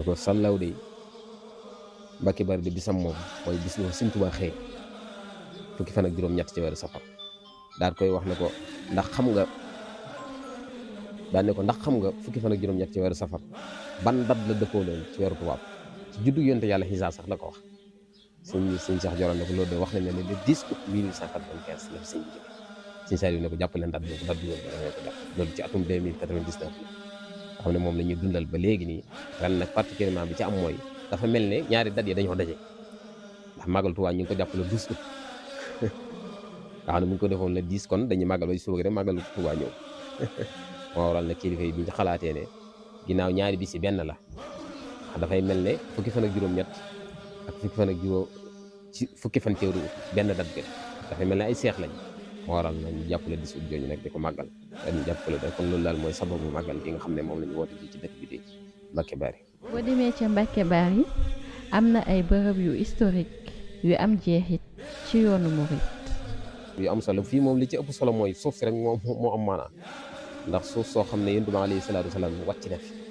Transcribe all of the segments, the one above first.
ko sallaw de Mbàkke Bari de bisam moom mooy bis bu Sëñ Tuubaa xëy fukki fan ak juróom-ñett ci weeru safar daal koy wax ne ko ndax xam nga daan ne ko ndax xam nga fukki fan ak juróom-ñett ci weeru safar ban dat la dëppoo loon ci weeru tubaab ci juddu yonte yàlla xisaa sax la ko wax sëñ sëñ Cheikh Joral ne ko loolu de wax nañ ne le 10 août 1895 la fi sëñ bi jóge sëñ Saliou ne ko jàpp leen dat boobu dat bi woon dana ko jàpp loolu ci atum 2099 la xam ne moom la ñuy dundal ba léegi nii ren nag particulièrement bi ci am mooy dafa mel ne ñaari dat yi dañoo daje ndax màggal Tuubaa ñu ngi ko jàpp le 12 août nga xam ne bu ñu ko defoon le 10 kon dañuy màggal ba suba rek màggal Tuubaa ñëw moo waral nag kilifa yi bi ñu xalaatee ne ginnaaw ñaari bis yi benn la dafay mel ne fukki fan ak juróom-ñett ak fukki fan ak juróom ci fukki fan teeru benn dat bi dafay mel ne ay seex lañ moo waral na ñu jàppale dis ut jooju nag di ko màggal dañu jàppale da kon loolu daal mooy sababu màggal gi nga xam ne moom la ñu woote ji ci dëkk bi di Mbàkke Bari boo demee ca Mbàkke Bari am na ay bërëb yu historique yu am jeexit ci yoonu murit yu am solo fii moom li ci ëpp solo mooy suuf si rek moo moo am maanaa ndax suuf soo xam ne yonent bi alayhi salaatu wasalaam wàcc na fi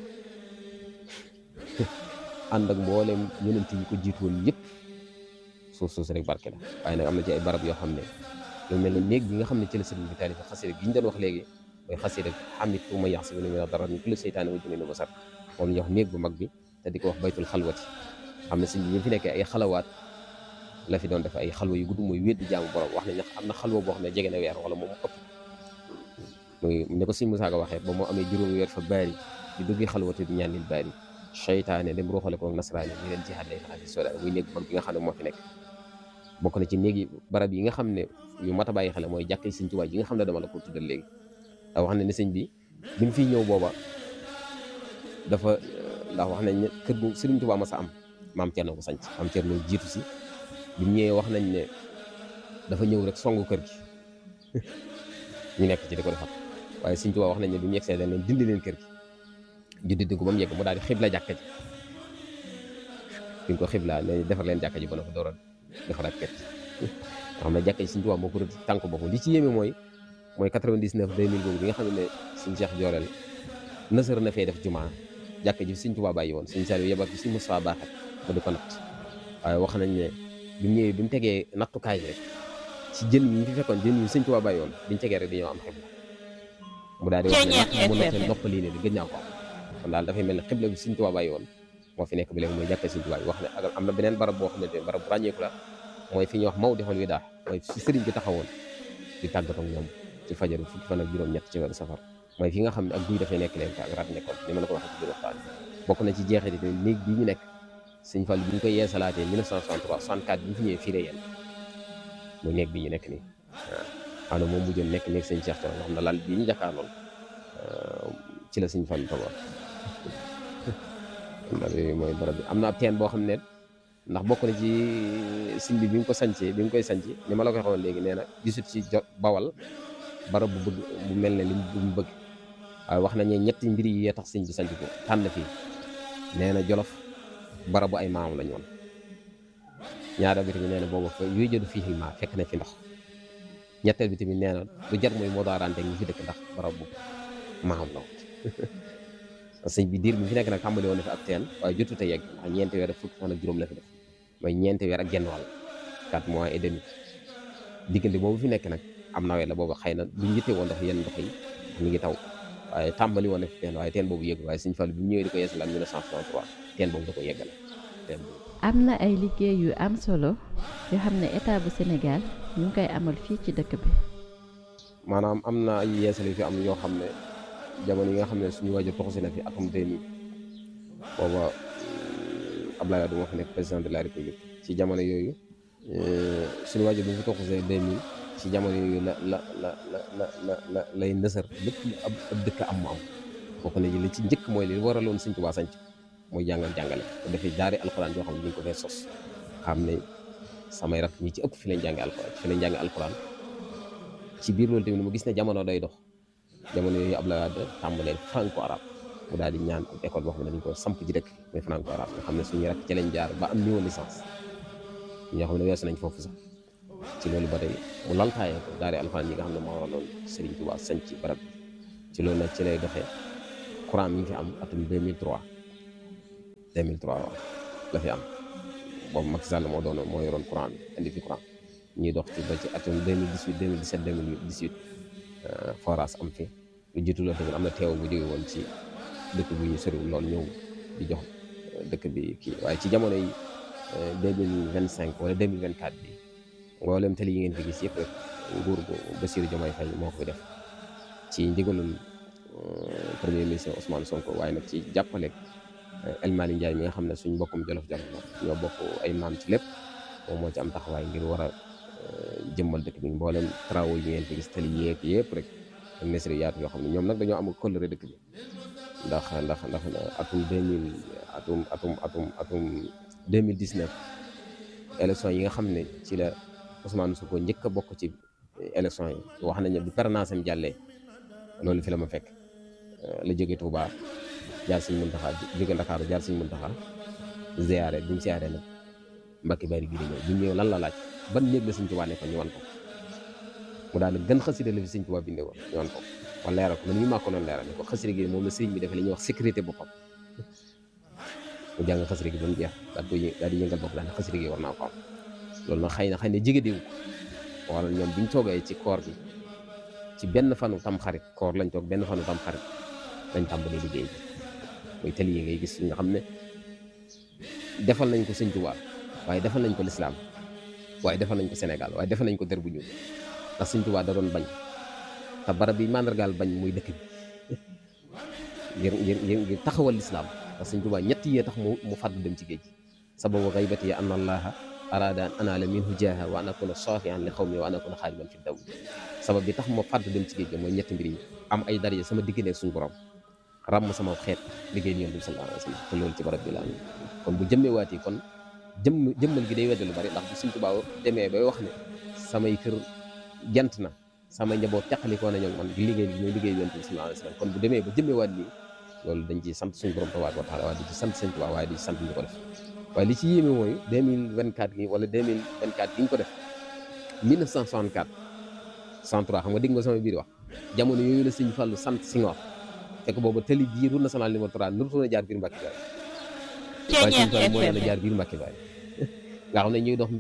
ànd ak mboolem yonent yi ko jiitu woon yëpp suuf suuf si rek barke la waaye nag am na ci ay barab yoo xam ne lu mel ne néeg bi nga xam ne ci la sëriñ bi taalif xasida gi ñu doon wax léegi mooy xasida xamit tu ma yax si ne mina dara ni kulli seytaane wa junne ba sar moom la ñuy wax néeg bu mag bi te di ko wax baytul xalwati xam ne sëriñ bi ñu fi nekkee ay xalawaat la fi doon def ay xalwa yu gudd mooy wéet di jaamu borom wax nañ ne am na xalwa boo xam ne jege na weer wala moom ëpp muy ne ko sëriñ Musaa Ka waxee ba moo amee juróomi weer fa baari di duggi xalwati di ñaanil baari seytaane dem ruuxale ko ak nasaraani ñu leen jihaad lay faxasi soda muy néeg bu mag bi nga xam ne moo fi nekk bokk na ci néegi barab yi nga xam ne yu mat a bàyyi xel mooy jàkkee sëñ Tuubaa yi nga xam ne dama la ko tuddal léegi ndax wax na ne sëñ bi bi mu fiy ñëw booba dafa ndax wax nañ ne kër gu sëriñ Tuubaa ma sa am maam Cerno ko sanc maam Cerno jiitu si bi mu ñëwee wax nañ ne dafa ñëw rek songu kër gi ñu nekk ci di ko defar waaye sëñ Tuubaa wax nañ ne bi mu yegsee dañ leen dindi leen kër gi ju dindi ko ba mu yegg mu daal di xibla jàkka ji bi ñu ko xibla ne defar leen jàkka ji ba na ko door a defaraat kër gi nga xam ne jàkka ji sëñ Tuubaa moo ko rëdd tànk boppam li ci yéeme mooy mooy 99 2000 boobu bi nga xam ne sëñ Cheikh Jooreel nësër na fee def jumaa jàkka ji sëñ Tuubaa bàyyi woon sëñ Saliou yebal fi sëñ Moussa Baaxat ba di ko natt waaye wax nañ ne bi mu ñëwee bi mu tegee nattukaay rek ci jën yi ñu fi fekkoon jën yi sëñ Tuubaa bàyyi woon biñu tegee rek dañoo am xibla mu daal di wax ne natt mu nattee noppalii ne di gëj naa ko kon daal dafay mel ne xibla bi sëñ Tuubaa bàyyi woon moo fi nekk ba léegi mooy jàkka sëñ Tuubaa yi wax ne ak am na beneen barab boo xamante ne barab bu ràññeeku la mooy fi ñuy wax mawdixul widaa mooy fi sëriñ bi taxawoon di tàggatoo ak ñoom ci fajar fukki fan ak juróom-ñett ci weeru safar mooy fi nga xam ne ak guy dafay nekk leen ak rat nekkoon ni ma la ko waxee ci biir waxtaan bokk na ci jeexit yi néeg bii ñu nekk sëñ Fall bi ñu koy yeesalaatee 1963 64 bi ñu fi ñëwee fii la yéen muy néeg bi ñu nekk nii waaw xam ne moom mujjoon nekk néeg sëñ Cheikh Thioro nga xam ne lal bii ñu jàkkaarlool ci la sëñ Fall togoon mooy barab bi am na ab teen boo xam ne ndax bokk na ci sëñ bi bi nga ko sancee bi nga koy sanc ni ma la ko waxoon léegi nee na gisut ci jo bawal barab bu bëgg bu mel ne li mu bëgg waaye wax nañu ñetti mbir yi yee tax sëñ bi sanc ko tànn fii nee na jolof barab bu ay maam lañu woon ñaareel bi tamit nee na boobu fa yuy jëdu fii maa fekk na fi ndox ñetteel bi tamit nee na lu jar mooy moo daarante ñi fi dëkk ndax barab bu maam la woon sëñ bi diir bi fi nekk nag tàmbali woon na fi ak teen waaye jotut a yegg ndax ñeenti weer ak fukki fan ak juróom la fi def mooy ñeenti weer ak genn wàll quatre mois et demi diggante boobu fi nekk nag am nawet la boobu xëy na duñ yitte woon ndax yenn ndox yi mi ngi taw waaye tàmbali woon na fi teen waaye teen boobu yegg waaye sëñ Fall bi mu ñëwee di ko yeesalaat 1963 teen boobu da ko yeggale teen boobu am na ay liggéey yu am solo yoo xam ne état bu Sénégal ñu ngi koy amal fii ci dëkk bi maanaam am na ay yeesal yu fi am yoo xam ne jamono yi nga xam ne suñu waajur toxusi na fi atum 2000 booba Abdoulaye Wade moo fi nekk président de la république ci jamono yooyu suñu waajur bi mu fi toxusee 2000 ci jamono yooyu la la la la la la la lay nësër lépp lu ab ab dëkk am mu am bokk na ji li ci njëkk mooy li waraloon Sëñ Tuubaa sanc mooy jàngal jàngale te dafay daari alxuraan yoo xam ne ñu ko fee sos xam ne samay rak ñi ci ëpp fi lañ jànge alxuraan fi lañ jànge alxuraan ci biir loolu tamit mu gis ne jamono day dox jamono yooyu Abdoulaye Wade tàmbalee franco arabe mu daal di ñaan ab école boo xam ne dañ ko samp ci dëkk mooy franco arabe nga xam ne suñu rak ci lañ jaar ba am niveau licence ñoo xam ne weesu nañ foofu sax ci loolu ba tey mu laltaayee ko daari alxuraan yi nga xam ne moo waraloon Serigne Touba sañ ci barab bi ci loolu nag ci lay doxee courant mi ngi fi am atum 2003 2003 waaw la fi am boobu Macky Sall moo doon moo yoroon courant bi indi fi courant ñuy dox ci ba ci atum 2018 2017 2018 forage am fi lu jiitu loolu tamit am na teew bu jóge woon ci dëkk bu ñu soriwul loolu ñëw di jox dëkk bi kii waaye ci jamono yi 2025 wala 2024 bi mboolem tali yi ngeen fi gis yëpp rek nguur gu Bassirou Diomaye Faye moo ko fi def ci ndigalul premier ministre Ousmane Sonko waaye nag ci jàppale El Malick Ndiaye mi nga xam ne suñ mbokkum jolof jolof la ñoo bokk ay maam ci lépp moom moo ci am taxawaay ngir war a jëmmal dëkk bi mboolem travaux yi ngeen fi gis tali yeeg yëpp rek ak nesri yaatu yoo xam ne ñoom nag dañoo am kóllëre dëkk bi ndax ndax ndax atum 2000 atum atum atum atum 2019 élection yi nga xam ne ci la Ousmane Sonko njëkk a bokk ci élection yi wax nañ ne bi permanence am jàllee loolu fi la ma fekk la jóge Touba jaar Sëñ Muntaxa jóge Ndakaaru jaar Sëñ Muntaxa ziyaare bi ñu ziyaare nag Mbàkke Bari gi di ñëw bi ñu ñëw lan la laaj ban néeg la Sëñ Tuubaa nekkoon ñu wan ko mu daal gën xasida la fi Sëñ Tuubaa bindee woon ñu wan ko wala leeral ko man mii maa ko doon leeral ne ko xasida gi moom la sëriñ bi defee li ñuy wax sécurité boppam mu jàng xasida gi ba mu jeex daal di daal di yëngal bopp daal ne xasida gi war naa ko am loolu nag xëy na xëy na jege diw ko wala ñoom bi ñu toogee ci koor gi ci benn fanu tam xarit koor lañ toog benn fanu tam xarit lañ tàmbalee liggéey bi mooy tali yi ngay gis nga xam ne defal nañ ko Sëñ Tuubaa waaye defal nañ ko lislaam waaye defal nañ ko Sénégal waaye defal nañ ko der bu ñuul ndax Sëñ Tuubaa da doon bañ te barab bi mandargaal bañ muy dëkk bi ngir ngir ngir ngir taxawal lislaam ndax Sëñ Tuubaa ñett yee tax mu mu fàdd dem ci géej gi sababu xaybati an allaha arada an anaala minhu jaaha wa an akuna saafian li xawmi wa an akuna xaadiman fi daw sabab bi tax ma fàdd dem ci géej gi mooy ñetti mbir yi am ay daraja sama diggante ak suñu borom ràmm sama xeet liggéey ni yonent bi sallallahu alayhi wa sallam te loolu ci barab bi la am kon bu jëmmee waatee kon jëmm jëmmal gi day wedde lu bari ndax bu Sëñ Tuubaa demee bay wax ne samay kër gent na samay njaboot teqalikoo na ñoom man di liggéey bi ñooy liggéey yonent bi sallallahu alayhi wa sallam kon bu demee ba jëmmee waat nii loolu dañ ci sant suñu borom tabaaraka wa taala waaye di ci sant Sëñ Tuubaa waaye di ci sant ñu ko def waaye li ci yéeme mooy 2024 gi wala 2024 gi ñu ko def 1964 103 xam nga dégg nga sama biir wax jamono yooyu la Sëñ Fallu sant Senghor fekk boobu tali bii route nationale numéro 3 nurutoon a jaar biir Mbàkke Baari waaye Sëñ Fallu moo leen a jaar biir Mbàkke Baari nga xam ne ñuy dox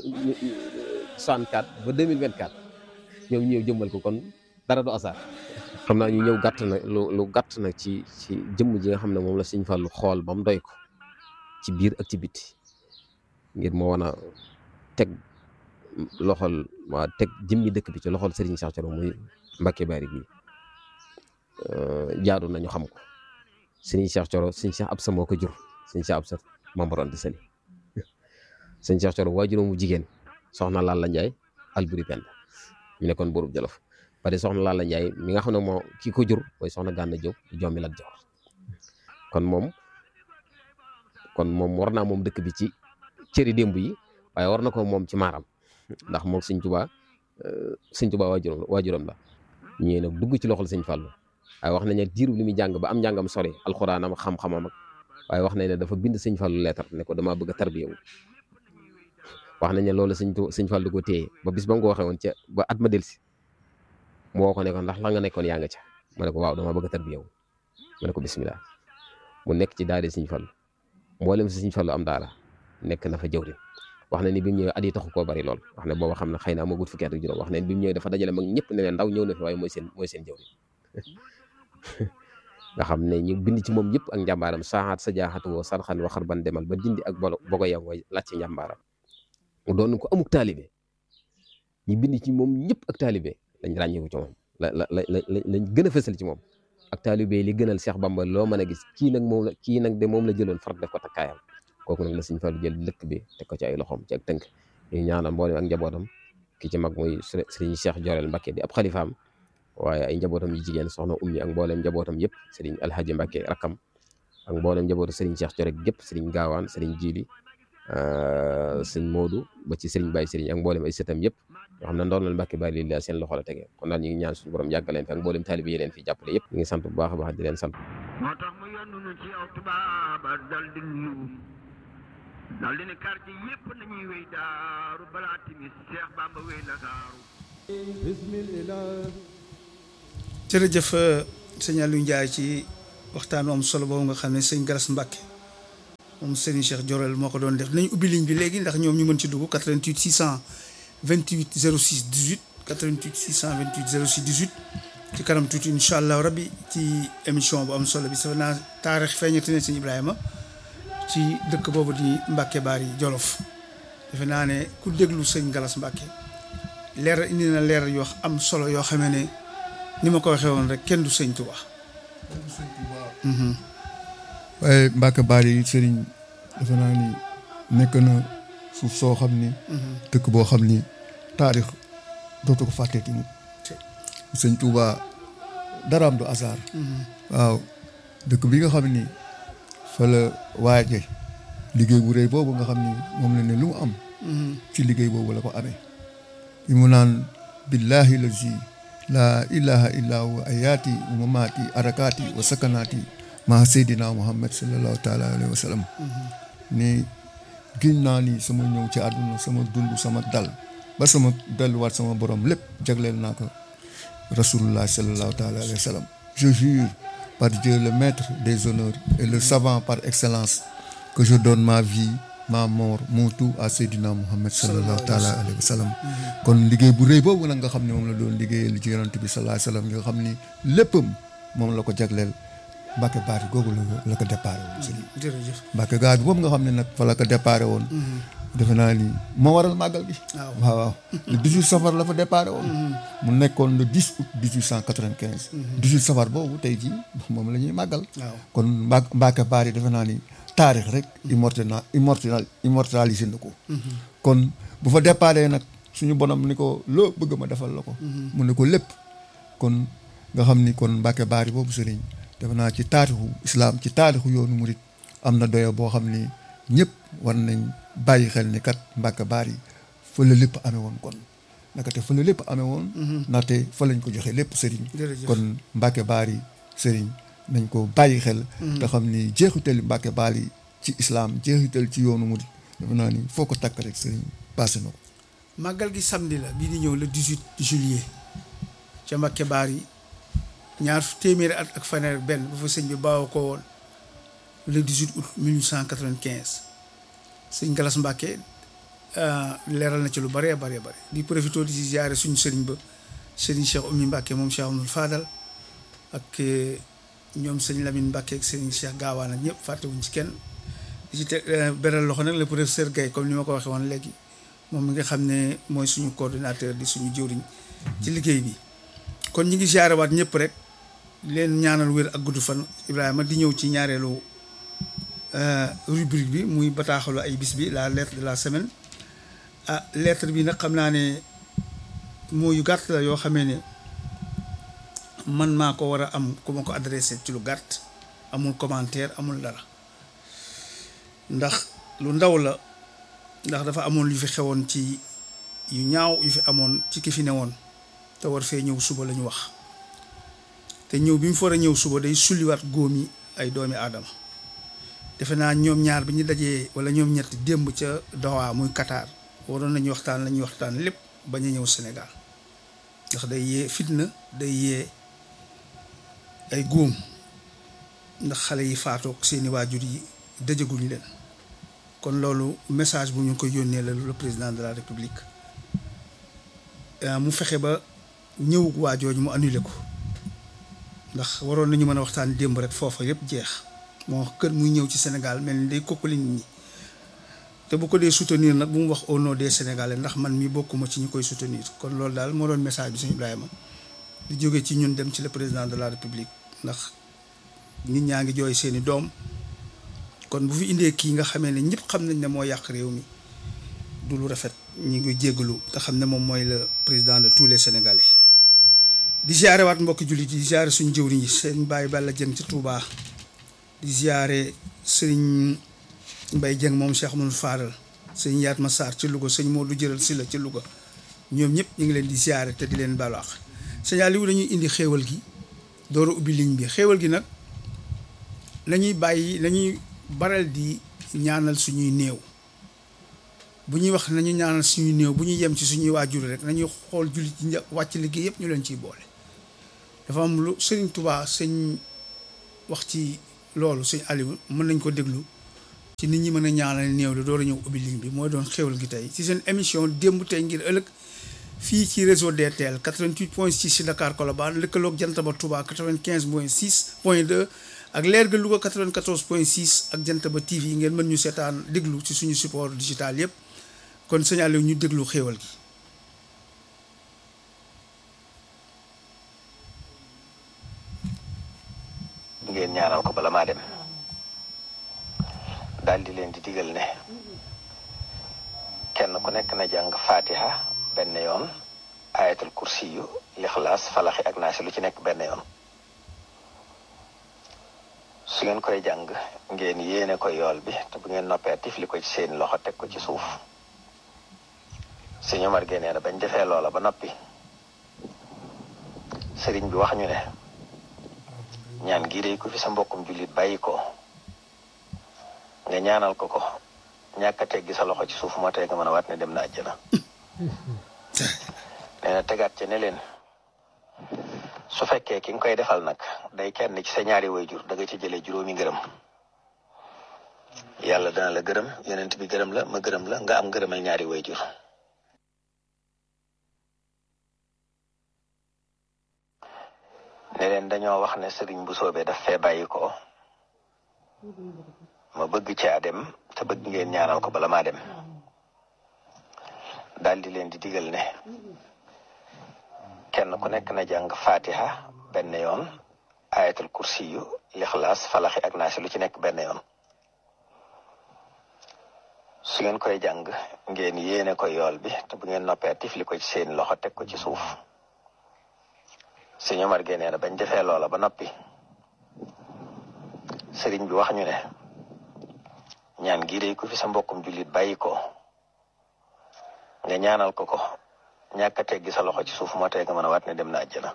64 ba 2024 ñoom ñëw jëmmal ko kon dara du asaar xam naa ñu ñëw gàtt na lu lu gàtt na ci ci jëmm ji nga xam ne moom la Sëñ Fallu xool ba mu doy ko ci biir ak ci biti ngir moo wan a teg loxol waa teg jëmmi dëkk bi ci loxol Serigne Cheikh Thioro muy Mbàkke Baari gi jaadu nañu xam ko Serigne Cheikh Thioro Serigne Cheikh Absa moo ko jur Serigne Cheikh Absa Mamor Anta Sali Serigne Cheikh Thioro waajuram mu jigéen soxna Lalla Ndiaye Alburi Penda ñu nekkoon buurub Jolof pare soxna Lalla Ndiaye mi nga xam ne moo kii ko jur mooy soxna Gànna Jóob jommi Lat Joor kon moom kon moom war naa moom dëkk bi ci cëri démb yi waaye war na ko moom ci maaram ndax moom sëñ Tuubaa sëñ Tuubaa waajuram waajuram la ñëwee nag dugg ci loxol sëñ Fallu waaye wax nañ ne diiru li muy jàng ba am njàngam sori alxuraanam xam-xamam ak waaye wax nañ ne dafa bind sëñ Fallu leetar ne ko damaa bëgg a tarbiyewu wax nañ ne loolu sëñ sëñ Fallu ko téye ba bis ba nga ko waxee woon ca ba at ma delsi mu woo ko ne ko ndax la nga nekkoon yaa nga ca ma ne ko waaw damaa bëgg a tarbiyewu ma ne ko bismillah mu nekk ci daari sëñ Fallu mboolem si sëñ Fallu am daara nekk na fa jëwriñ wax na ni bi mu ñëwee at yi taxu koo bari lool wax ne booba xam ne xëy na amagut fukki at ak juróom wax ne bi mu ñëwee dafa dajale mag ñëpp ne leen ndaw ñëw na fi waaye mooy seen mooy seen jëwriñ nga xam ne ñu bind ci moom yëpp ak njàmbaaram saaxaat sa jaaxatu woo sarxan waxar ban demal ba dindi ak bolo bogo yow mooy laaj ci njàmbaaram mu doon ko amuk taalibe ñu bind ci moom ñëpp ak taalibe lañ ràññeeku ci moom la la la lañ gën a fësal ci moom ak taalibe li gënal Cheikh Bamba loo mën a gis kii nag moom la kii nag de moom la jëloon far def ko takkaayam kooku nag la Sëñ Fallu jël dëkk bi teg ko ci ay loxoom ci ak tënk ñu ñaanal mboolem ak njabootam ki ci mag muy sëriñ Cheikh Jorel Mbacke di ab xalifaam waaye ay njabootam yu jigéen soxna ummi ak mboolem njabootam yëpp sëriñ Alhaji Mbacke rakkam ak mboolem njabootu sëriñ Cheikh Jorel gépp sëriñ Gaawaan sëriñ Jili sëriñ Modou ba ci sëriñ Baye sëriñ ak mboolem ay sëtam yëpp yoo xam ne ndoonal Mbacke Bari lii la seen loxo la tege kon daal ñu ngi ñaan suñu borom yàggal leen fi ak mboolem taalibe yi leen fi jàppale yëpp ñu ngi sant bu baax a baax di leen sant moo tax mu yónnu nu ci yow tubaaba dal di nuyu dal di ne quartier yëpp nañuy wéy daaru balaa timis Cheikh Bamba wéy la daaru jërëjëf sëñ Aliou Ndiaye ci waxtaan wu am solo boobu nga xam ne sëñ Galas Mbacke moom Serigne Cheikh Jorel moo ko doon def nañ ubbi ligne bi léegi ndax ñoom ñu mën ci dugg 88 628 06 18 88 628 06 18 ci kanam tuuti incha allah rabbi ci émission bu am solo bi sax naa taarix feeñati ne sëñ Ibrahima ci dëkk boobu di Mbacke Bari Jolof defe naa ne ku déglu sëñ Galas Mbacke leer indi na leer yoo am solo yoo xamee ne ni ma ko waxee woon rek kenn du sëñ Tuba. waaye Mbacke Bari sëriñ defe naa ni nekk na suuf soo xam ni. dëkk boo xam ni taarix dootu ko fàtteeti mu sëñ Touba daraam du hasard. waaw dëkk bi nga xam ni fa la waaje liggéey bu rëy boobu nga xam ni moom la ne lu mu am. ci liggéey boobu la ko amee. li mu naan billahi lazi laa ilaha illa huwa ayaati wa mamaati arakaati wa sakanaati maa seydina muhammad sallallahu taala alayhi wa sallam ni giñ naa ni sama ñëw ci àdduna sama dund sama dal ba sama delluwaat sama borom lépp jagleel naa ko rasulullah sallallahu taala alayhi wa sallam je jure par Dieu le maître des honneurs et le savant par excellence que je donne ma vie ma mort mon tout à Seydina Muhammad sallallahu taala alayhi wa sallam kon liggéey bu rëy boobu nag nga xam ne moom la doon liggéeyal ci yonent bi sallallahu alayhi wa sallam nga xam ni léppam moom la ko jagleel Mbacke Bari googu la la ko déparé woon sëriñ jërëjëf Mbacke Bari boobu nga xam ne nag fa la ko déparé woon defe naa ni moo waral màggal gi waaw waaw le 18 safar la fa déparé woon mu nekkoon le 10 août 1895 18 safar boobu tey jii moom la ñuy màggal waaw kon Mba Mbacke Bari defe naa ni taarix rek immortel immortel immortalisé na ko kon bu fa déparé nag suñu bonam ni ko loo bëgg ma defal la ko mu ne ko lépp kon nga xam ni kon Mbacke Bari boobu sëriñ defe naa ci taarixu islam ci taarixu yoonu murit am na doyo boo xam ni ñëpp war nañ bàyyi xel ni kat Mbacke Bari fa la lépp amee woon kon naka te fa la lépp amee woon ndaxte fa lañ ko joxe lépp sëriñ jërëjëf kon Mbacke Bari sëriñ nañ ko bàyyi xel te xam ni jeexitali Mbacke Bari ci islam jeexital ci yoonu murit defe naa ni foo ko takk rek sëriñ passé na ko màggal gi samedi la bii di ñëw le 18 juillet ca Mbacke Bari ñaar téeméeri at ak fanweer benn bu fa sëñ bi bawoo ko woon le 18 août 1895 sëñ Galas Mbacke leeral na ci lu bëree bëree bëri di profité di si ziare suñu sëriñ ba sëriñ Cheikh Oumy Mbacke moom Cheikh Amadou Fadal ak ñoom sëñ Lamine Mbacke ak sëriñ Cheikh Gaawaan ak ñëpp fàttewuñ ci kenn di ci te beral loxo nag le professeur Gaye comme ni ma ko waxee woon léegi moom mi nga xam ne mooy suñu coordinateur di suñu jëwriñ ci liggéey bi kon ñi ngi ziare waat ñëpp rek leen ñaanal wér ak gudd fan Ibrahima di ñëw ci ñaareelu rubrique bi muy bataaxalu ay bis bi la lettre de la semaine ah lettre bi nag xam naa ne moo yu gàtt la yoo xamee ne man maa ko war a am ku ma ko adressé ci lu gàtt amul commentaire amul dara ndax lu ndaw la ndax dafa amoon yu fi xewoon ci yu ñaaw yu fi amoon ci ki fi newoon te war fee ñëw suba la ñu wax te ñëw bi mu fa war a ñëw suba day sulliwaat góom yi ay doomi aadama defe naa ñoom ñaar bi ñu dajee wala ñoom ñett démb ca Doha muy Qatar waroon nañu waxtaan la ñuy waxtaan lépp bañ a ñëw Sénégal ndax day yee fitna day yee ay góom ndax xale yi faatoog seeni waajur yi dëjaguñ leen kon loolu message bu ñu koy yónnee la le président de la république mu fexe ba ñëw waajooju mu annulé ko ndax waroon nañu mën a waxtaan démb rek foofa yëpp jeex moo kër muy ñëw ci Sénégal mel ni day kokkali nit ñi te bu ko dee soutenir nag bu mu wax au nom des Sénégalais ndax man mi bokkuma ci ñu koy soutenir kon loolu daal moo doon message bi sëñ Ibrahima di jóge ci ñun dem ci le président de la république ndax nit ñaa ngi jooy seeni doom kon bu fi indee kii nga xamee ne ñëpp xam nañ ne moo yàq réew mi du lu rafet ñi ngi jéggalu te xam ne moom mooy le président de tous les Sénégalais di ziare waat mbokki jullit yi di ziare suñu jëwriñ yi seen bàyyi Balla Jëng ci Touba di ziare sëriñ Mbay Jëng moom Cheikh Amadou Fadal sëñ Yaat Ma Sarr ci Louga sëñ Modou Jëral Silla ci Louga ñoom ñëpp ñu ngi leen di ziare te di leen baalu àq sëñ Aliou dañuy indi xéewal gi door a ubbi ligne bi xéewal gi nag nañuy bàyyi nañuy baral di ñaanal suñuy néew bu ñuy wax nañu ñaanal suñuy néew bu ñuy yem ci suñuy waajur rek nañuy xool jullit yi wàcc liggéey yëpp ñu leen ciy boole dafa am lu sëriñ Touba sëñ wax ci loolu sëñ Aliou mën nañ ko déglu ci nit ñi mën a ñaanal néew la door a ñëw ubbi ligne bi mooy doon xéwal gi tey ci seen émission démb tey ngir ëllëg fii ci réseau DTL 88 point 6 ci Dakar Colobane lëkkaloog Jantaba Touba 95 point 6 point 2 ak leer ga Louga 94 point 6 ak Jantaba TV ngeen mën ñu seetaan déglu ci suñu support digital yëpp kon signalé ñu déglu xéwal gi. ngeen ñaanal ko bala maa dem daal di leen di digal ne kenn ku nekk na jàng fatiha benn yoon ayatul kursi yu lixlaas falaxi ak naasi lu ci nekk benn yoon su ngeen koy jàng ngeen yéene ko yool bi te bu ngeen noppee tifli ko ci seen loxo teg ko ci suuf sëñ Omar génnee na bañ defee loola ba noppi sëriñ bi wax ñu ne ñaan gii day ko fi sa mbokkum jullit bàyyi ko nga ñaanal ko ko ñàkk a teggi sa loxo ci suuf moo tey nga mën a waat ne dem na àjjana nee na tegaat ci ne leen su fekkee ki nga koy defal nag day kenn ci sa ñaari wayjur da nga ci jëlee juróomi ngërëm yàlla dana la gërëm yonent bi gërëm la ma gërëm la nga am ngërëmal ñaari wayjur ne leen dañoo wax ne sëriñ bu soobee daf fee bàyyi ko ma bëgg caa dem te bëgg ngeen ñaanal ko bala maa dem daal di leen di digal ne kenn ku nekk na jàng fatiha benn yoon ayatul kursi yu lixlaas falaxi ak naasi lu ci nekk benn yoon su ngeen koy jàng ngeen yéene ko yool bi te bu ngeen noppee tifli ko ci seen loxo teg ko ci suuf sëñ Omar génnee na bañ defee loola ba noppi sëriñ bi wax ñu ne ñaan gii day ko fi sa mbokkum jullit bàyyi ko nga ñaanal ko ko ñàkk a teggi sa loxo ci suuf moo tey nga mën a waat ne dem na àjjana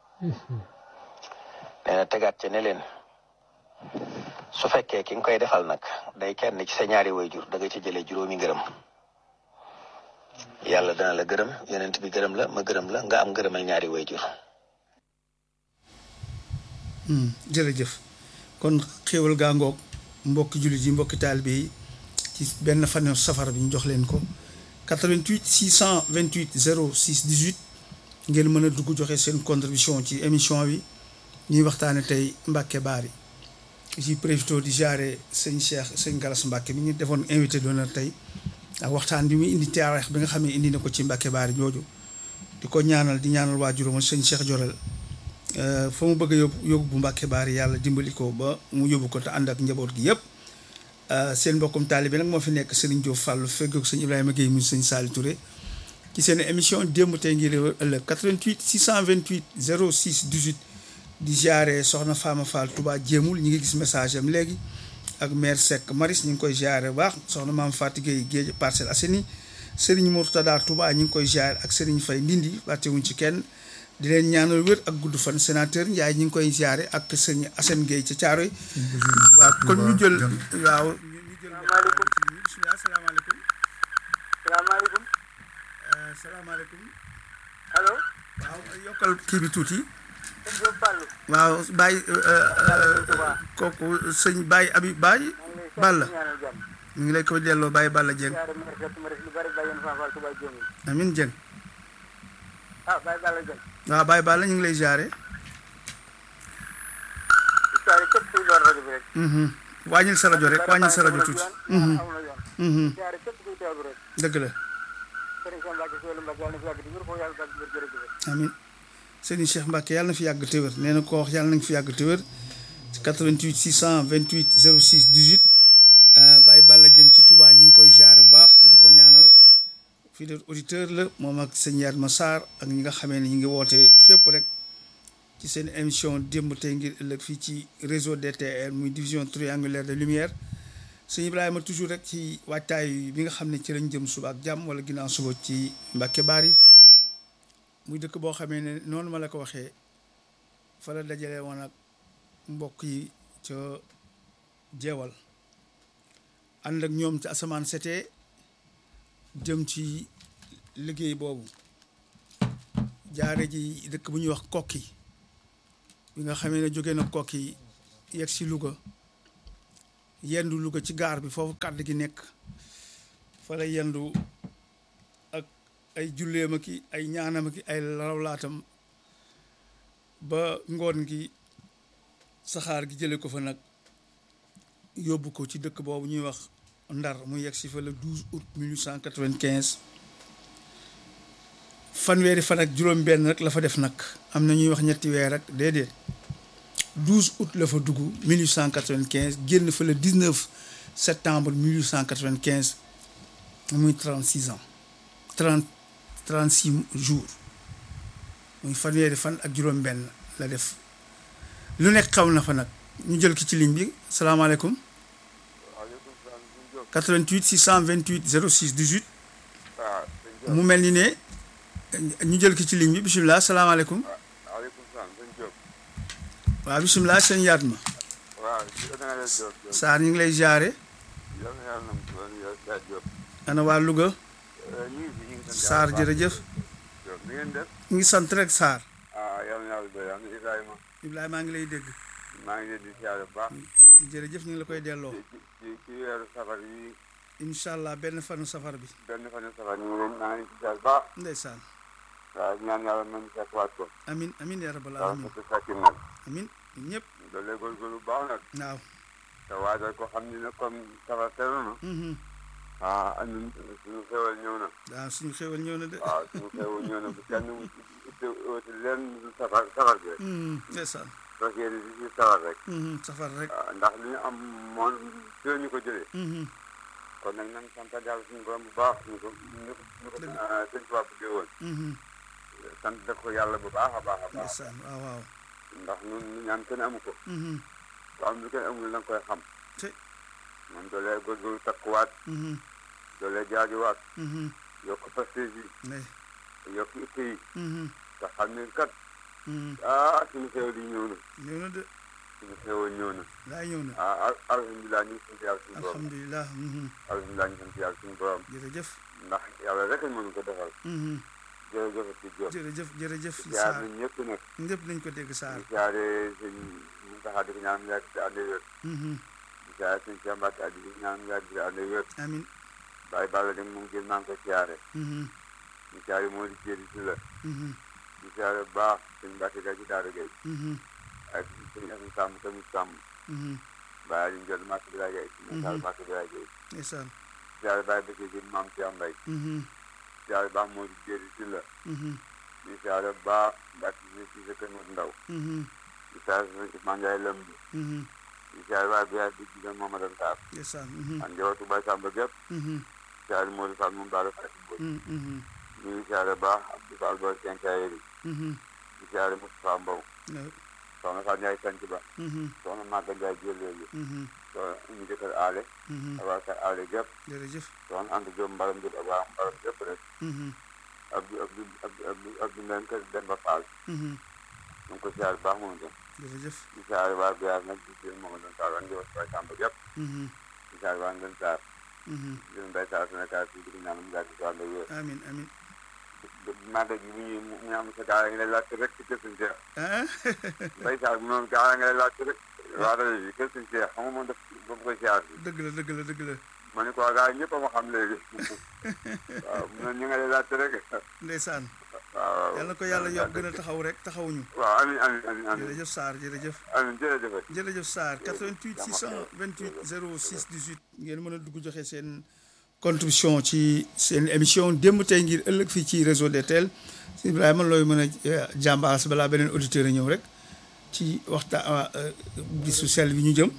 nee na tegaat ci ne leen su fekkee ki nga koy defal nag day kenn ci sa ñaari wayjur da nga ci jëlee juróomi ngërëm yàlla dana la gërëm yonent bi gërëm la ma gërëm la nga am ngërëmal ñaari wayjur jërëjëf kon xéewal gaa ngoog mbokki jullit yi mbokki taalibe yi ci benn fan safar bi ñu jox leen ko 88 628 06 18 ngeen mën a dugg joxe seen contribution ci émission bi ñuy waxtaane tey Mbacke Bari ci profité di jaare sëñ Cheikh sëñ Galas Mbacke bi ñu defoon invité d'honneur tey ak waxtaan bi muy indi taarix bi nga xam ne indi na ko ci Mbacke Bari jooju di ko ñaanal di ñaanal waajuram sëñ Cheikh Jorel fa mu bëgg a yóbbu yóbbu bu Mbàkke Baari yàlla dimbali ko ba mu yóbbu ko te ànd ak njaboot gi yëpp seen mbokkum taalibe nag moo fi nekk Serigne Diop Fallou feggoog sëñ Ibrahima Guèye mu sëñ Sali Touré ci seen émission démb tey ngir ëllëg 88 628 06 18 di jaare soxna Fama Fall Touba jéemul ñi ngi gis message am léegi ak maire Seck Maris ñu ngi koy jaare bu baax soxna maam Fatou Guèye Géej Parcelles Assainies Serigne Mourtada Touba ñu ngi koy jaare ak Serigne Faye Ndindi fàttewuñ ci kenn di leen ñaanal wér ak gudd fan sénateur Ndiaye ñu ngi koy ziare ak sëñ Assane Gueye ca Thiaroy waaw kon ñu jël waaw ñu jël bismillah salaamaaleykum salaamaaleykum salaamaaleykum allo waaw yokkal kii bi tuuti sëñ Diop Fallou waaw Baye kooku sëñ Baye Abi Baye Balla ñaanal jàmm ñu ngi lay koy delloo Baye Balla Dieng siyaare mer fekk ma rek lu bari bàyyi na Fall Touba Jéemul amin Dieng ah Baye Balla Dieng waaw Baye Balla ñu ngi lay ziare siyaare képp kuy door rajo bi rek wàññil sa rajo rek wàññil sa rajo tuuti am na yoon siyaare képp kuy teewlu rek dëgg la sëriñ Cheikh Mbacke Sowelu Mbacke yàlla na fi yàgg di wér foofu yàlla bàgg wér jërëjëf amin sëriñ Cheikh Mbacke yàlla na fi yàgg te wér nee na ko wax yàlla nañ fi yàgg te wér ci 88 628 06 18 Baye Balla Dieng ci Touba ñu ngi koy ziare bu baax te di ko ñaanal fidèle auditeur la moom ak sëñ Yatma Sarr ak ñi nga xamee ne ñu ngi woote fépp rek ci seen émission démb tey ngir ëllëg fii ci réseau DTR muy division triangulaire de lumière sëñ Ibrahima toujours rek ci waajtaay bi nga xam ne ci lañ jëm suba ak jàmm wala ginnaaw suba ci Mbacke Bari muy dëkk boo xamee ne noonu ma la ko waxee fa la dajale woon ak mbokk yi ca jeewal ànd ak ñoom ci asamaan setee jëm ci liggéey boobu jaare ji dëkk bu ñuy wax kokki bi nga xamee ne jóge na kokki yegg si Louga yendu Louga ci gaar bi foofu kàdd gi nekk fa la yendu ak ay julleem ki ay ñaanam ki ay rawlaatam ba ngoon gi saxaar gi jële ko fa nag yóbbu ko ci dëkk boobu ñuy wax Ndar mu yegg si fa le 12 août 1895 fanweeri fan ak juróom-benn rek la fa def nag am na ñuy wax ñetti weer rek déedéet 12 août la fa dugg 1895 génn fa le 19 septembre 1895 muy 36 ans 30 36 jours muy fanweeri fan ak juróom-benn la def lu nekk xaw na fa nag ñu jël ki ci ligne bi salaamaaleykum. waaleykum salaam sëñ Diop 88 628 06 18 waaw sëñ Diop mu mel ni ne ñu jël ki ci ligne bi bisimilah salaamaaleykum waaleykum salaam sëñ Diop waaw bisimilah seen yaat ma waaw si da nga leen Diop Diop Saar ñu ngi lay jaare yal na yàlla nam doon yow Sa Diop ana waa Louga ñu ngi fi ñu ngi sant Saar yàlla bu baax. jërëjëf Diop ni ngeen def ñu ngi sant rek Saar ah yal na yàlla doy am na Ibrahima Ibrahima maa ngi lay dégg maa ngi leen di siyaare bu baax ci jërëjëf ñu ngi la koy delloo ci ci ci weeru safar yi incha allah benn fanu safar bi benn fan safar ñu ngi leen maa ngi leen di siyaare bu baax ndeysaan waaw ñaan yàlla nañu fekkuwaat ko amin amin ya rabbal waaw alamin fekk fekkin nag amin ñun ñëpp doolee góorgóorlu bu baax nag waaw te waajal ko xam ni ne comme safar teru na mhm. ah ñun suñu xewal ñëw na waaw suñu xéwal ñëw na de waaw suñu xewal ñëw na bu kenn uti uti leen safar safar bi rek Mhm, ndeysaan parce que di si safar rek Mhm, safar rek waaw ndax li ñu am moom ci la ñu ko jëlee Mhm, kon nag nañ sant yàlla suñu borom bu baax ñu ko ñu ko ñu ko Dëgg. ah, sëñ Tuubaa bëggee woon mhm, sant def ko yàlla bu baax a baax a baax ndeysaan waaw waaw ndax ñun ñu ñaan kenn amu ko Mhm, ku am lu kenn amul na nga koy xam te moom doolee góorgóorlu takkuwaat mhm, doolee jaajuwaat mhm, yokk pastéef yi ne yokk itte yi mhm, te xam ne kat mhm. ah suñu xewal yi ñëw na ñëw na de suñu xewal ñëw na laay ñëw na ah al- alhamdulilah ñu ngi sant yàlla suñu borom alhamdulilah mhm, alhamdulilah ñu sant yàlla suñu borom jërëjëf ndax yàlla rek lañ mën ko defal mhm, jërëjëf ci Diop jërëjëf jërëjëf siyaar Saar nañ ñëpp nag ñëpp nañ ko dégg Saar di siyaare sëñ Muntaxa di ko ñaan yàgg di ànd wér Mhm, di siyaare sëñ Cheikh Mbacke di ko ñaan yàgg di ànd wér amin Baye Balla dem moom gën naa ko siyaare Mhm, di siyaare moo di jéeri si la mhm, di siyaare bu baax sëñ Mbacke Gaye ci Daara Gaye mhm, ak sëñ Asan Sàmm tamit Sàmm mhm, Baye Aliou Ndiol Mbacke Biraye Gaye sëñ Sall Mbacke Biraye Gaye ndeysaan siyaare Baye Bëkkee Gën Maam Cheikh Mbaye Mhm, siyaare baax moo di jéeri si la mhm, di siyaare bu baax Mbacke si si sa kër Moussa Ndaw mhm, di siyaare sëñ Ousmane Ndiaye Lamb mhm, di siyaare waaye Biraye di jigéen Mamadou Sarr ndeysaan mhm, ak njabootu Baye Samba gépp mhm, siyaare Modou Fall moom daal Fatou Mboy mhm, mhm, ñu ngi siyaare baax Abdou Fall Boy Kenkayeri mhm, di siyaare Moustapha Mbow waaw, soxna Fatou Ndiaye Sanc Ba mhm, soxna Maga Ndiaye Jëleelu mhm, soxna ñu jëkkër aale mhm, ak waa kër aale gépp jërëjëf soxna Anta Diop Mbaram Diop ak waa Mbaram gépp rek mhm, Abdou Abdou Abdou Abdou Abdou Mbène kër Demba Fall mhm, ñu ngi ko siyaare baax moom itam jërëjëf di siyaare waa Biar nag di siyaare Mamadou Sarr ak njabootu Baye Samba gépp mhm, di siyaare waa Ngën Sarr mhm, di leen Baye Sarr Sénégal fii di ko ñaan mu yàgg si wàllu wér amin amin màggal gi bu ñuy mu am sa gaa yi nga lay laajte rek ci kër suñu Seex ah Baye Sarr bi moom gaa yi nga lay laajte rek waa rajo bi kër suñu Seex xam nga moom daf ba mu koy siyaar bi dëgg la dëgg la dëgg la ma ne ko waa gaa yi ñëpp a ma xam léegi waaw mu ne ñu nga lay laajte rek ndeysaan waaw yal na ko yàlla yokk gën a taxaw rek taxawuñu waaw amiin amiin amiin amiin jërëjëf Sarr jërëjëf amiin jërëjëf jërëjëf Sarr 88 628 06 18 ngeen mën a dugg joxe seen contribution ci seen émission démb tey ngir ëllëg fii ci réseau DTL Ibrahima looy mën a jàmbaas balaa beneen auditeur a ñëw rek ci waxtaan bisu sell bi ñu jëm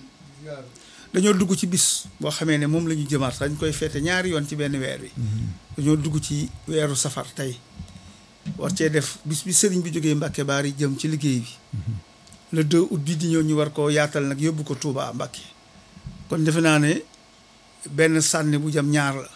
dañoo dugg ci bis boo xamee ne moom la ñu jëmaat dañ koy feete ñaari yoon ci benn weer wi dañoo dugg ci weeru safar tey war cee def bis bi sëriñ bi jógee Mbàkke Baari jëm ci liggéey bi le 2 août bi di ñëw ñu war koo yaatal nag yóbbu ko Touba Mbàkke kon defe naa ne benn sànni bu jëm ñaar la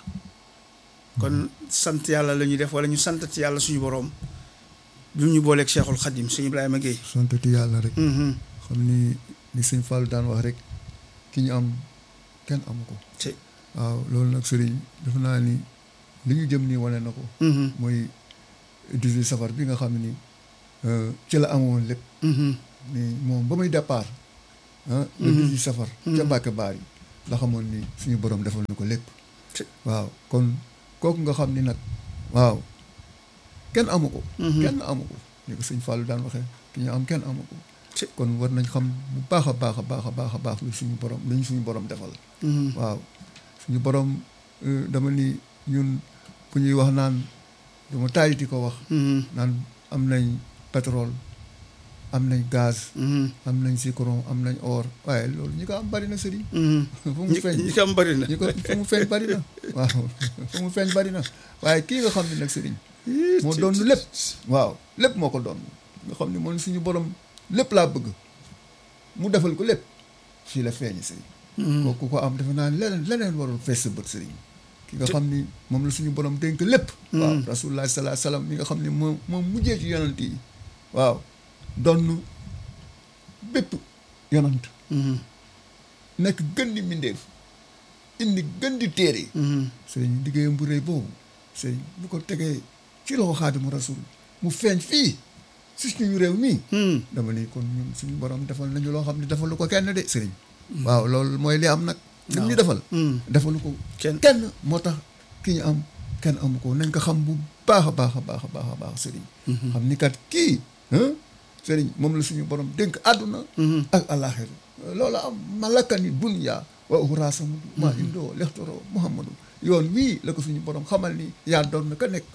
kon sant yàlla la ñuy def wala ñu santati yàlla suñu boroom bi ñu booleeg Cheikhul Khadim suñu Ibrahima Guèye santati yàlla rek xam ni ni sëñ Fall daan wax rek ki ñu am kenn amu ko ci waaw loolu nag sëriñ defe naa ni li ñu jëm nii wane na ko mooy 18 safar bi nga xam ni euh, ci la amoon lépp ni moom ba muy départ ah le 18 safar ca Mbàkke Baari la xamoon ni suñu borom defal na ko lépp waaw kon kooku nga xam ni nag waaw kenn amu ko kenn amu ko ni ko sëñ Fallou daan waxee ki ñu am kenn amu ko kon war nañ xam bu baax a baax a baax a baax a baax lu suñu borom lu ñu suñu borom defal waaw suñu borom dama ni ñun ku ñuy wax naan dama tàyyi di ko wax naan am nañ pétrole am nañ gaz am nañ zircon am nañ or waaye loolu ñi ko am bari na sëriñ fu mu feeñ ñi ko am bari na ñi ko fu mu feeñ bari na waaw fu mu feeñ bari na waaye kii nga xam ne nag sëriñ moo doon lépp waaw lépp moo ko doon nga xam ne moom suñu borom lépp laa bëgg mu defal ko lépp fii la feeñ sëriñ kooku ko am defe naa leneen leneen warul fees sa bët sëriñ ki nga xam ni moom la suñu borom dénk lépp waaw rasulullah salaa salaam mi nga xam ne moom moom mujjee ci yonant yi waaw donn bépp yonant nekk gën di mbindeef indi gën di téere sëriñ liggéeyam bu rëy boobu sëriñ bu ko tegee ci loxo xaadimu rasul mu feeñ fii si suñu réew mii dama ni kon ñun suñu borom defal nañu loo xam ne defalu ko kenn de sëriñ waaw loolu mooy li am nag lim ñu defal defalu ko kenn kenn moo tax ki ñu am kenn amu ko nañ ko xam bu baax a baax a baax a baax a baax sëriñ xam ni kat kii sëriñ moom la suñu borom dénk àdduna ak àllaaxira loolu am malakani dunya wa uxraasamu maa indoo lextoro muhammadu yoon wii la ko suñu borom xamal ni yaa doon na ka nekk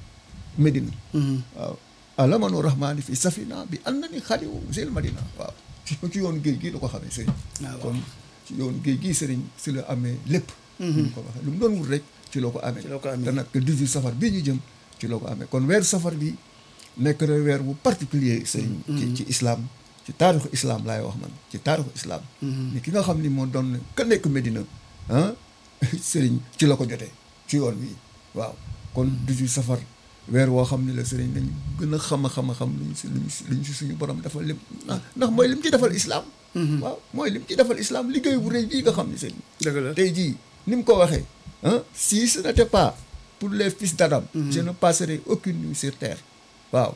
Medina waaw alamanu rahmaani fi safina bi an na ni xadiwu sil madina waaw ci ci yoon géej gi la ko xamee sëriñ kon ci yoon géej gi sëriñ si la amee lépp ñu ko waxee lu mu doon wut rek ci loo ko amee ci loo ko amee te nag 18 safar bii ñu jëm ci loo ko amee kon weeru safar bi nekk na weer bu particulier sëriñ ci ci islam ci taarixu islam laay wax man ci taarixu islam ni ki nga xam ni moo doon ka nekk Medina ah sëriñ ci la ko jotee ci yoon wi waaw kon 18 safar weer woo xam ne la sëriñ nañ gën a xam a xam a xam luñ si luñ si luñ si suñu borom defal lim ndax mooy lim ci defal islam waaw mooy lim ci defal islam liggéey bu rëy bii nga xam ne sëriñ dëgg la tey jii ni mu ko waxee ah si ce n'était pas pour les fils d'Adam je ne passerai aucune nuit sur terre waaw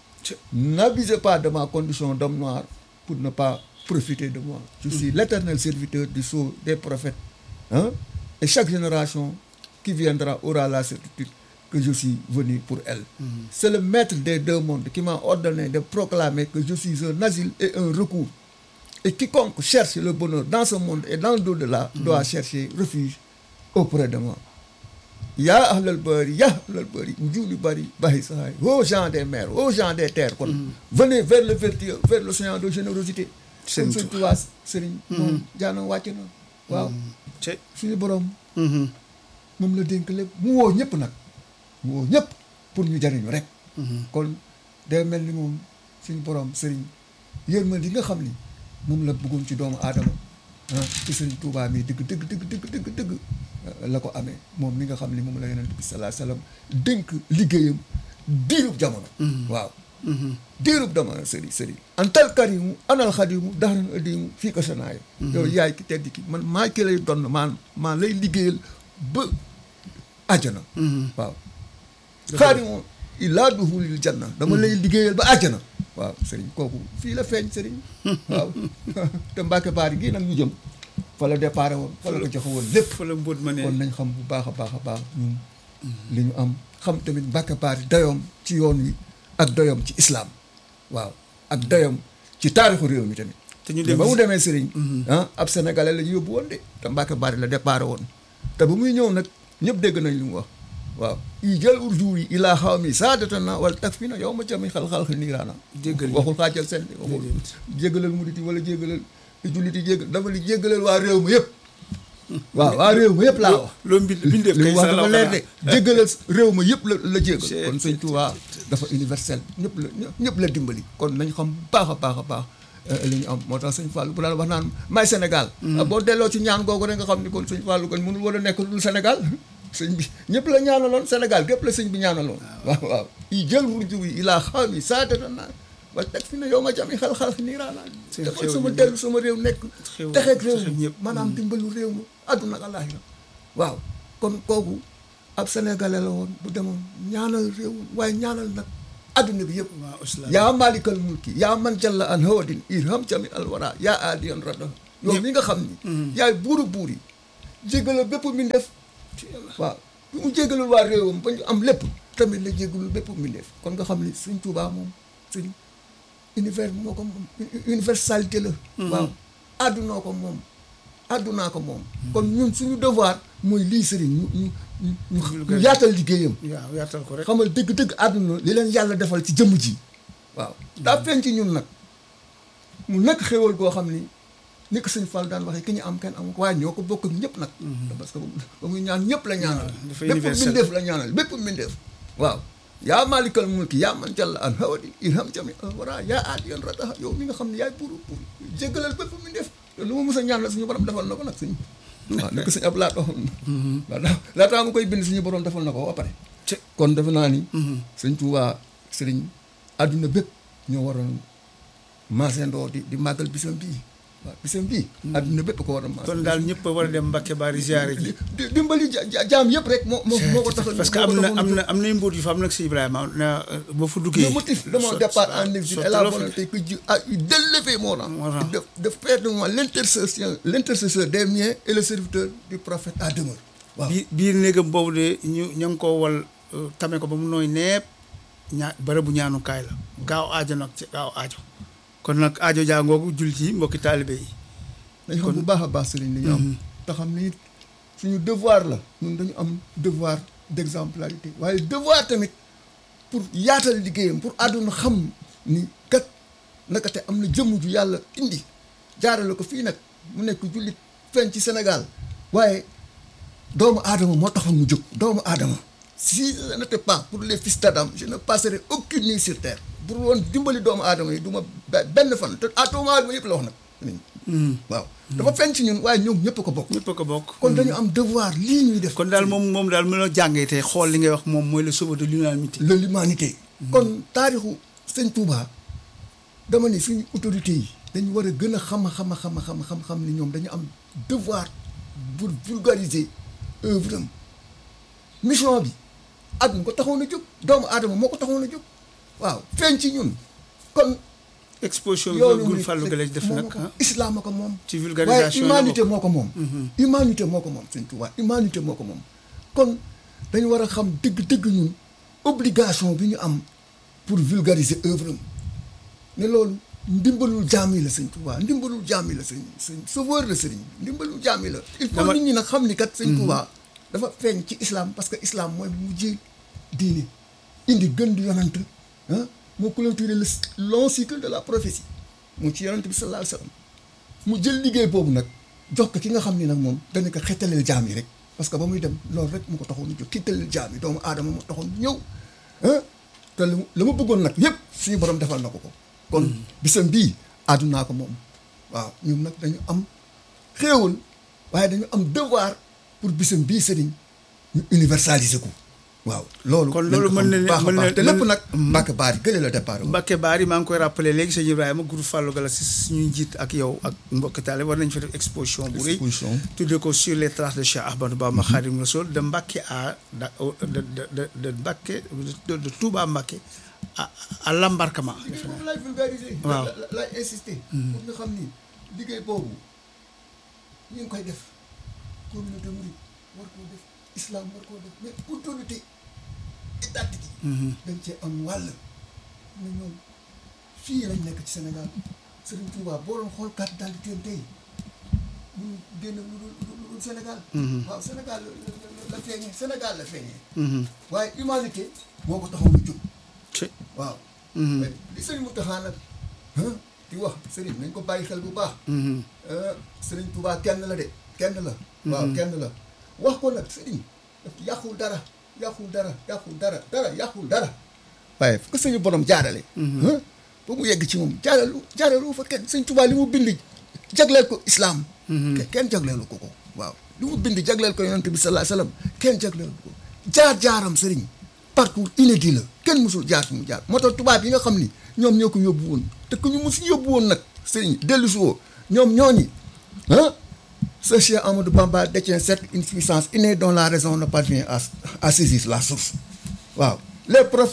n'abusez pas de ma condition d'homme noir pour ne pas profiter de moi je suis l'éternel serviteur du sceau des prophètes hein et chaque génération qui viendra aura la certitude que je suis venu pour elle c'est le maître des deux mondes qui m'a ordonné de proclamer que je suis un asile et un recours et quiconque cherche le bonheur dans ce monde et dans l'au-delà doit chercher refuge auprès de moi yaa ahlal bari yaa ahlal bari ujuuli bari bahi sahay aux gens des mers aux gens des terres kon venez vers le vertueux vers l'océan de générosité Sëriñ kon Sëriñ Tuubaa sëriñ moom jaanam wàcc na waaw te suñu borom moom la dénk lépp mu woo ñëpp nag mu woo ñëpp pour ñu jariñu rek kon day mel ni moom suñu borom sëriñ yërmande yi nga xam ni moom la bëggoon ci doomu aadama ah ci sëriñ Tuubaa mi dëgg dëgg dëgg dëgg dëgg dëgg la ko amee moom mi nga xam ni moom la yonent bi salaa salaam dénk liggéeyam diirub jamono waaw diirub jamono sëriñ sëriñ antal karimu anal xadimu daxaran adimu fii ko sanaayo yow yaay ki tedd ki man maa ki lay donn maan maa lay liggéeyal ba àjjana waaw xaadimu illaa duhulil janna dama lay liggéeyal ba àjjana waaw sëriñ kooku fii la feeñ sëriñ waaw te Mbàkke Baari gii nag ñu jëm fa la déparé woon fa la ko joxe woon lépp fa la mbóot ma ne kon nañ xam bu baax a baax a baax ñun li ñu am xam tamit Mbàkke Baari dayoom ci yoon wi ak dayoom ci islam waaw ak dayoom ci taarixu réew mi tamit te ñu dem ba mu demee sëriñ ah ab sénégalais la ñu yóbbu woon de te Mbàkke Baari la déparé woon te ba muy ñëw nag ñëpp dégg nañ li mu wax waaw i jël urjour yi ilaa xaw mi saadatana wala tak fi na yow ma cami xal-xal niiraana Jéggal yi. waxul xaajal seen de waxul jéggalal murit yi wala jéggalal jullit yi jéggal dafa li jéggalal waa réew ma yëpp waaw waa réew ma yëpp laa wax loo mbind bindeef li kay mu wax sa dafa la leer de jéggalal réew ma yëpp la la jéggal C'est- kon sëñ Tuubaa dafa universel ñëpp la ñëpp la dimbali kon nañ xam bu baax a baax a baax eh, li ñu am moo tax sëñ Fallou bu daan wax naan may Sénégal ah, boo delloo ci ñaan googu rek nga xam ni kon sëñ Fallou kon mënul war a nekk lu dul Sénégal sëñ bi ñëpp la ñaanaloon Sénégal gépp la sëñ bi ñaanaloon waaw waaw i jël wurju wi ilaa xaw mi saatata naa wala teg fi ne yow ma jami xal-xal niiraanaa Seen dafa xéwal sama yi dellu sama réew nekk Xéwal- texeeg réew texeeg mi ñëpp. maanaam dimbalu réew mi àdduna ak àllaaxira waaw kon kooku ab sénégalais la woon bu demoon ñaanal réew waaye ñaanal nag adduna bi yëpp waaw islam yaa malikal mulki yaa man jalla an hawadin irham jami alwara yaa aadiyan rada yow mi nga xam ni yaay buuru buur yi jéggalal bépp mbindeef waaw bi mu jéggalul waa réewam ba ñu am lépp tamit la jéggalul bépp mbindeef kon nga xam ni suñ Tuubaa moom suñ univers moo ko moom universalité la waaw àddunaa ko moom àddunaa ko moom kon ñun suñu devoir mooy lii sëriñ ñu ñu ñu ñu yaatal liggéeyam waaw yaatal ko rek xamal dëgg-dëgg àdduna li leen yàlla defal ci jëmm ji waaw daa feeñ ci ñun nag mu nekk xéwal goo xam ni ni ko sëñ Fall daan waxee ki ñu am kenn amu ko waaye ñoo ko bokk ak ñëpp nag parce que ba muy ñaan ñëpp la ñaanal dafa bépp universel. mbindeef la ñaanal bépp mbindeef waaw yaa maalikal mulki yaa man jàll an hawadi irham jami al wara yaa aat yoon rataha yow mi nga xam ne yaay pour pour jéggalal bépp mbindeef te lu ma mës a ñaanal suñu borom defal na ko nag suñ waaw nekk suñu ab laat waxoon na waaw laataa mu koy bind suñu borom defal na ko ba pare Ci- kon defe naa ni sëñ Tuubaa sëriñ àdduna bépp ñoo waroon maasandoo di di màggal bisam bii waaw bisam bii àdduna bépp ko war a maas kon daal ñëpp a war a dem Mbacke Bari ziare ji di dimbali ja- ja- jaam yëpp rek moo moo moo ko tax parce que am na am na am nay mbóot yu fa am nag si Ibrahima na boo fa duggee le motif de mon so- départ so- en exil so- est la tolof- volonté que Dieu a eu d'élever mon rang Mon rang. de de faire de moi l'intercession l'intercesseur des miens et le serviteur du prophète à demeure waaw biir biir néegam boobu de ñu ña ngi ko wal euh, tame ko ba mu nooy neep ñaa bërëbu ñaanukaay la gaaw aajo nag ci gaaw aajo kon nag aajo jàngoogu jullit yi mbokki taalibe yi dañu xam bu baax a baax sëriñ li ñu am te xam ni suñu devoir la ñun dañu am devoir d'exemplarité waaye devoir tamit pour yaatal liggéeyam pour àdduna xam ni kat naka te am na jëmm ju yàlla indi jaarale ko fii nag mu nekk jullit feeñ ci Sénégal waaye doomu aadama moo taxoon mu jóg doomu aadama si ce n'était pas pour les fils d'Adam je ne passerai aucune nuit sur terre pour woon dimbali doomu aadama yi du ma be- benn fan te à doomu aadama yëpp la wax nag waaw dafa feeñ ci ñun waaye ñoom ñëpp ko bokk ñëpp a ko bokk kon dañu am devoir lii ñuy def kon daal moom moom daal mënoo jàngee tey xool li ngay wax moom mooy le sauveur de l'humanité de l'humanité kon taarixu sëñ Touba dama ne suñu autorités yi dañu war a gën a xam a xam a xam a xam xam xam ni ñoom dañu am devoir pour vulgariser œuvre am mission bi at mu ko taxoon a jóg doomu aadama moo ko taxoon a jóg waaw feeñ ci ñun kon exposition bi yoonu Gul murid Fallou Galaye def moom nag ko ah islam a ko moom ci vulgarisation waaye la humanité bokk. moo ko moom humanité moo ko moom sëñ Tuubaa humanité moo ko moom kon dañu war a xam dëgg-dëgg ñun obligation bi ñu am pour vulgariser œuvre am ne loolu ndimbalul jaam yi la sëñ Tuubaa ndimbalul jaam yi la sëñ sëñ sauveur la sëriñ bi ndimbalul jaam yi la il faut Dama- nit ñi nag xam ni kat sëñ Tuubaa dafa feeñ ci islam parce que islam mooy mujjee diine indi gën di yonant ah moo clôturer le long cycle de la prophétie mu ci yonant bi sallallahu alayhi wa sallam mu jël liggéey boobu nag jox ko ki nga xam ni nag moom dana ko xettaleel jaam yi rek parce que ba muy dem loolu rek mu ko taxoon a jóg xettaleel jaam yi doomu aadama moo taxoon ñëw ah te la mu la ma bëggoon nag yépp suñu borom defal na ko ko kon bisam bii àddunaa ko moom waaw ñun nag dañu am xéewal waaye dañu am devoir pour bisam bii sëriñ ñu universaliser ko waaw loolu Kon nañ loolu ko mën xam na bu ne- baax a mën na- baax te lépp mën- nag Mbacke Bari gële la départ Mbacke Bari maa ngi koy rappelé léegi sëñ Ibrahima groupe Fallou Galaye si suñuy njiit ak yow ak mbokki taale war nañ fa def exposition bu rëy Exposition. tuddee ko sur les traces de Cheikh Ahmadou Bamba Khadim Rassoul de Mbacke à da- de de de de Mbacke de de Touba Mbacke à à l'embarquement liggéey boobu laay vulgariser. Waaw. la- la- laay insister. pour nga xam ni liggéey boobu ñu ngi koy def communauté mouride war koo def islam war koo def mais autorité étatique yi. dañ cee am wàll. ne ñoom fii lañ nekk ci Sénégal Serigne Touba boo doon xool carte d'identité am tey ñu génn lu dul lu dul Sénégal. waaw Sénégal la la la feeñee Sénégal la feeñee. waaye humanité moo ko taxaw lu jóg. ci waaw. li sëriñ Mountakha nag ah di wax sëriñ nañ ko bàyyi xel bu baax. ah sëriñ Touba kenn la de kenn la. waaw kenn la wax ko nag sëriñ daf yàqul dara yàqul dara yàqul dara dara yàqul dara. waaye fu ko suñu borom jaarale. ah ba mu yegg ci moom jaaralu jaaralu fa kenn sëriñ Touba li mu bind jagleel ko islam. ke- kenn jagleelu ko ko waaw li mu bind jagleel ko yonent bi sallallahu alayhi wasallam kenn jagleelu ko jaar jaaram sëriñ. parcours inédit la kenn mësul jaar fi mu jaar moo tax tubaab yi nga xam ni ñoom ñoo ko yóbbu woon te ku ñu mus yóbbu woon nag sëriñ dellu si woo ñoom ñooñi ah ce Cheikh Amadou Bamba détient certes une puissance innée dont la raison ne parvient à à saisir la source waaw les prophètes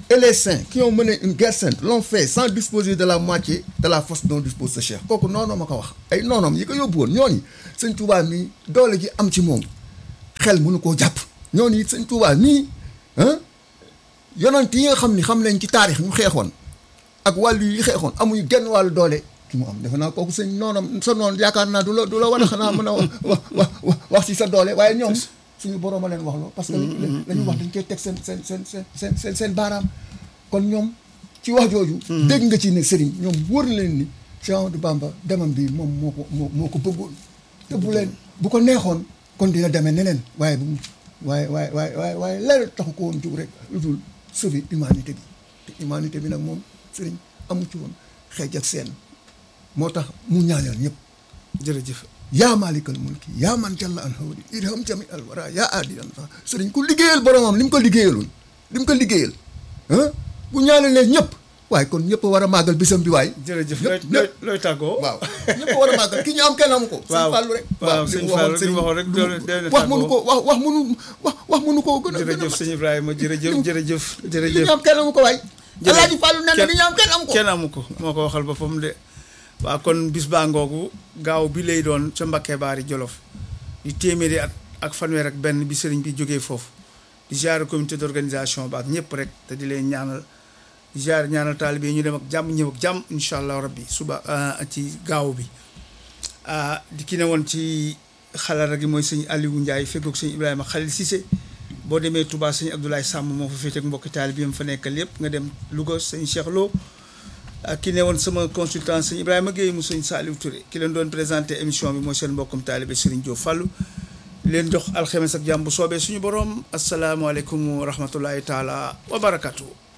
et les saints qui ont mené une guerre sainte l'ont fait sans disposer de la moitié de la force dont dispose ce cheikh kooku noonu ma ko wax ay noonoom yi ko yóbbu woon ñooñu sëñ Touba mi doole ji am ci moom xel mënu koo jàpp ñooñu sëñ Touba nii ah yonent yi nga xam ni xam nañ ci taarix ñu xeexoon ak wàllu yi xeexoon amuñu genn wàllu doole ki mu am defe naa kooku sëñ noonam sa noon yaakaar naa du la du la war a xanaa mën a wax wax wax wax ci sa doole waaye ñoom suñu boroom a leen wax loo parce que la ñu wax dañ koy teg seen seen seen seen seen seen seen baaraam kon ñoom ci wax jooju dégg nga ci ne sëriñ ñoom wóor na leen ni Cheikh Ahmadou Bamba demam bi moom moo ko moo moo ko bëggoon te bu leen bu ko neexoon kon dina demee neneen waaye bu waaye waaye waaye waaye waaye leneen taxu ko woon jug rek lu dul sauver humanité bi te humanité bi nag moom sëriñ amu ci woon xeej ak seen moo tax mu ñaanal ñëpp jërëjëf yaa maalikal mulki yaa man jalla an hawli irham jami al wara yaa aadilan fa sëriñ ku liggéeyal boromam li mu ko liggéeyaloon li mu ko liggéeyal ah bu ñaanalee ñëpp waaye kon ñëpp war a màggal bisam bi waay jërëjëf ñëpp looy looy tàggoo waaw ñëpp war a màggal ki ñu am kenn amu ko sëñ waaw Fallou rek waaw li sëñ mu Fallou li sëñ- mu waxoon rek doole doole wax mënu ko tàggoo wax wax mënu wax wax mënu koo gën a gën a jërëjëf sëñ Ibrahima jërëjëf jërëjëf li jërëjëf ñu am kenn amu ko waay Jërëjëf. Alaaji Fallou nee na li ñu am kenn amu ko kenn amu ko moo ko waxal boppam de waaw kon bis baa ngoogu gaaw bi lay doon ca Mbakke Baari Jolof di téeméeri at ak fanweer ak benn bi sëriñ bi jógee foofu di ziare comité d'organisation ba ak ñëpp rek te di leen ñaanal di ziare ñaanal taalibe yi ñu dem ak jàmm ñëw ak jàmm incha allah rabbi suba ah, ci gaaw bi ah di ki ne woon ci xalaat gi mooy sëñ Aliou Ndiaye feggoog sëñ Ibrahima Khalil Cissé boo demee Touba sëñ Abdoulaye Samb moo fa féete ak mbokki taalibe yi mu fa nekkal yëpp nga dem Louga sëñ Cheikh Lo ak ki ne woon sama consultant sëñ Ibrahima Guèye mu sëñ Saliou Touré ki leen doon présenté émission bi mooy seen mbokkum taalibe Serigne Diop Fallou leen jox alxemes ak jàmm bu soobee suñu borom asalaamaaleykum wa rahmatullahi taala wa barakatuh